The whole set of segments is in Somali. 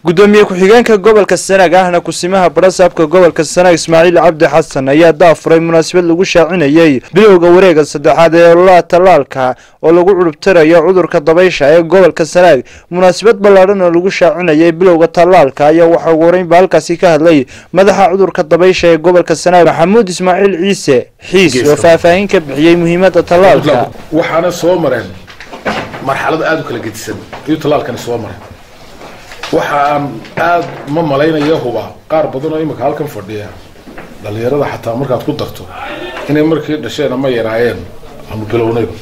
gudoomiye ku-xigeenka gobolka sanaag ahna kusimaha barasaabka gobolka sanaag ismaaciil cabdi xasan ayaa daafuray munaasabad lagu shaacinayey bilowga wareega saddexaad ee ololaha tallaalka oo lagu curubtirayo cudurka dabaysha ee gobolka sanaag munaasabad ballaadhan oo lagu shaacinayay bilowga tallaalka ayaa waxaa ugu horeynba halkaasi ka hadlay madaxa cudurka dabaysha ee gobolka sanaag maxamuud ismaaciil ciise xiis oo faahfaahin ka bixiyey muhiimada tallaalka waxaana soo mareen marxalado aada u kala gedisan ayuu tallaalkani soo maray waxa aan aada ma malaynaya huba qaar badan oo imika halkan fadhiya dhalinyarada xataa markaad ku darto inay markii dhasheen ama yaraayeen aanu bilownayba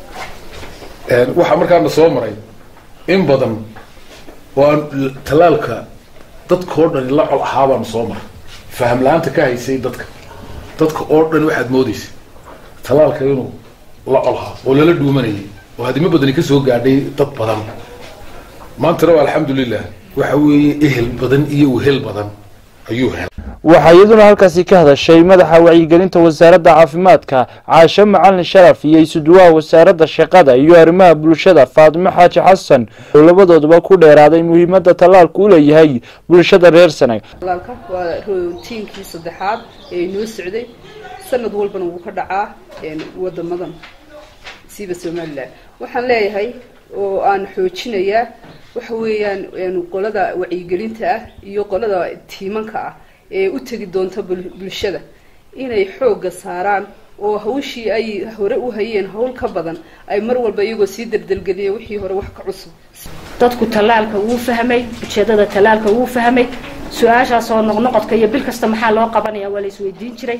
waxaa markaana soo maray in badan oo aan tallaalka dadka oo dhani la col ahaa baanu soo maray faham la-aanta ka haysay dadka dadka oo dhan waxaad moodaysa tallaalka inuu la colhaa oo lala dhuumanayay oo hadimo badani kasoo gaadhay dad badan maantana waa alxamdulilah waxa weeye ehel badan iyo wehel badan ayuu helay waxaa iyaduna halkaasi ka hadashay madaxa wacyigelinta wasaaradda caafimaadka caasho macalin sharaf iyo isuduwaha wasaaradda shaqada iyo arrimaha bulshada faatimo xaaji xasan oo labadooduba ku dheeraaday muhiimada tallaalku u leeyahay bulshada reer sanaag tallaalka waa rootiinkii saddexaad ee inoo socday sanad walbana wuu ka dhacaa wadamadan siiba somalilan waxaan leeyahay oo aan xoojinayaa waxa weeyaan qolada wacyigelinta ah iyo qolada tiimanka ah ee u tegi doonta bulshada inay xoogga saaraan oo hawshii ay hore u hayeen hawl ka badan ay mar walba iyagoo sii dardelgeliya wixii hore wax ka cusub dadku tallaalka wuu fahmay ujeedada tallaalka wuu fahmay su-aashaas oo noqnoqodka iyo bil kasta maxaa loo qabanaya waa la isweydiin jiray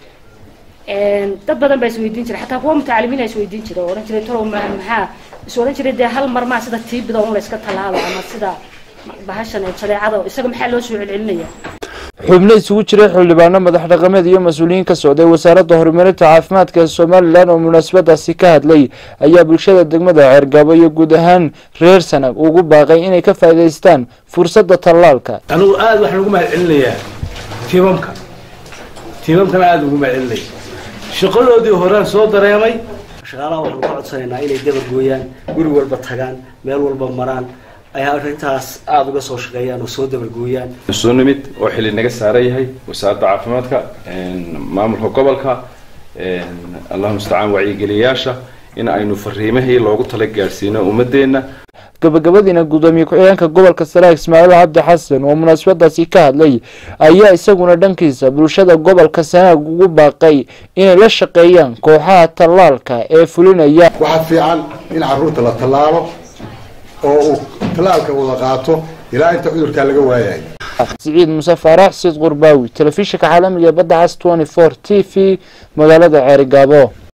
dad badan baa isweydiin jiray xataa kuwa mutacalimiina isweydiin jiray oo odhan jiray talow maxaa is odhan jiray dee hal mar maa sida tiibida un la iska tallaalo ama sida bahashan jadeecada isaga maxaa loo soo celcelinaya xubno isugu jiray xildhibaano madax dhaqameed iyo mas-uuliyiin ka socday wasaaradda horumarinta caafimaadka ee somalilan oo munaasabadaasi ka hadlay ayaa bulshada degmada ceergabo iyo guud ahaan reer sanag ugu baaqay inay ka faa'iidaystaan fursadda tallaalka anugu aada waxaan ugu mahad celinayaa tiimamka tiimamkana aada ugu mahad celinaya shaqadoodii horaan soo dareemay shaqaalaha waxaanu ka codsanaynaa inay dabar gooyaan guri walba tagaan meel walba maraan ay arrintaas aada uga soo shaqeeyaan oo soo dabargooyaan soo nimid oo xili naga saaran yahay wasaaradda caafimaadka maamulka gobolka allahu mustacaan wacyigeliyayaasha in aynu fariimihii loogu tala gaadhsiino ummadeenna gabagabadiina gudoomiye ku-xigeenka gobolka sanaag ismaaciil cabdi xasan oo munaasabadaasi ka hadlay ayaa isaguna dhankiisa bulshada gobolka sanaag ugu baaqay inay la shaqeeyaan kooxaha tallaalka ee fulinaya waxaa fiican in caruurta la tallaalo oo uu tallaalka wada qaato ilaa inta cudurkaa laga waayayo siciid muse faarax siid qurbaawi telefishinka caalamiga badda cas twenty four t v magaalada ceerigaabo